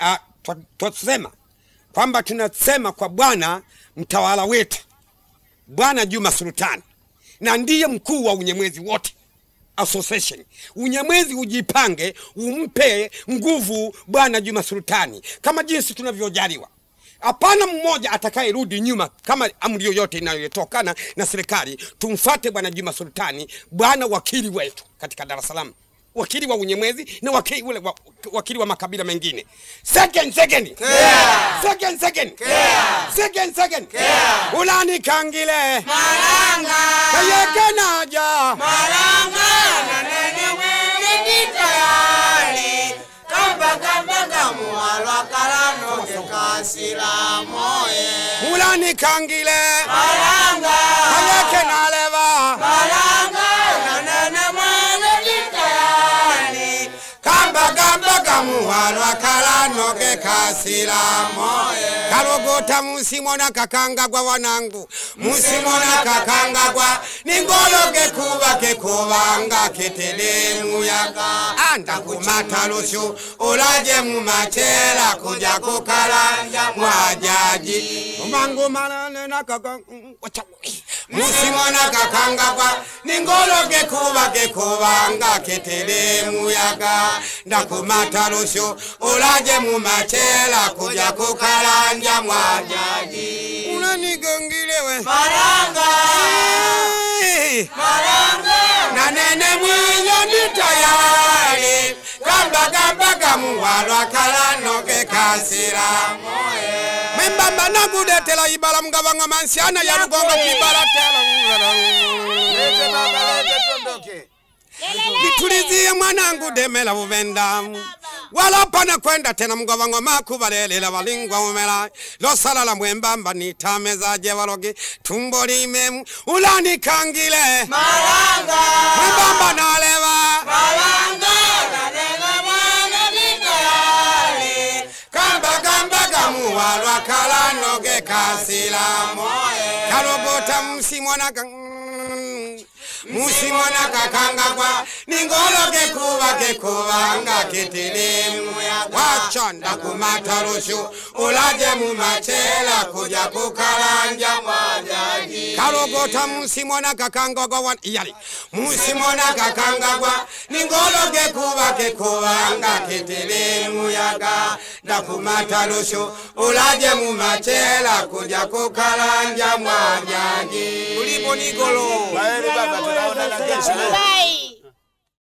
ah, twa- twasema kwamba tunasema kwa Bwana mtawala wetu Bwana Juma Sultani, na ndiye mkuu wa unyemwezi wote association. Unyamwezi ujipange, umpe nguvu Bwana Juma Sultani kama jinsi tunavyojaliwa. Hapana mmoja atakayerudi nyuma kama amri yoyote inayotokana na serikali. Tumfate Bwana Juma Sultani, bwana wakili wetu katika Dar es Salaam, wakili wa unyemwezi na wakili, ule, wa, wakili wa makabila mengine. Second, second. Second, second. Second, second. Ulani kangile Malanga, kayekenaja malanga, na nene mwene ditayari. Kamba kamba kamuwalwa kalano kekasila moye. Ulani kangile Malanga, kayekenaleva malanga, na nene mwene ditayari. kamba kamba kamuwalwa kalano kekasila Moye. kalogota musimona kakangagwa wanangu musimona kakangagwa ningologe kuba kekubanga ketele muyaga andakumata lushu ulaje mumachela kuja kukalanja mwajaji mangu malane na kaka musimona kakangagwa ningologe kuba kekubanga ketele muyaga ndakumata lushu ulaje mumachela kuja kukalanja mwajaji unanigongilewe Malanga, malanga, na nene mwenye ni tayari kamba kamba kamuwalwa kalanoke kasira membamba nakudetela ibala mgavanga mansiana ya lugongo kibala lete baba, lete tuondoke. nitulizie mwanangu demela buvenda wala pana kwenda tena mgovango makuvalelela valingwa umela losalala mwembamba nitamezaje valoge tumbo limemu ulanikangile Malanga, mwembamba naleva malanga, na nene mwene ditayari. kamba kamba kamuwalwa kalanoge kasila Moye. kalogota msimona ka musimona kakangagwa ningologe kuba kekubanga ketelemu wachanda kumata lushu ulaje mumachela kuja kukalanja Mwajaji. kalogota musimona kakangagwa wan- yali musimona kakangagwa ningologe kuba kekubanga ketelemu yaga ndakumata lushu ulaje mumachela kuja kukalanja mwajaji ulipo nigolo Kwaheri baba, tunaonana kesho. Bye.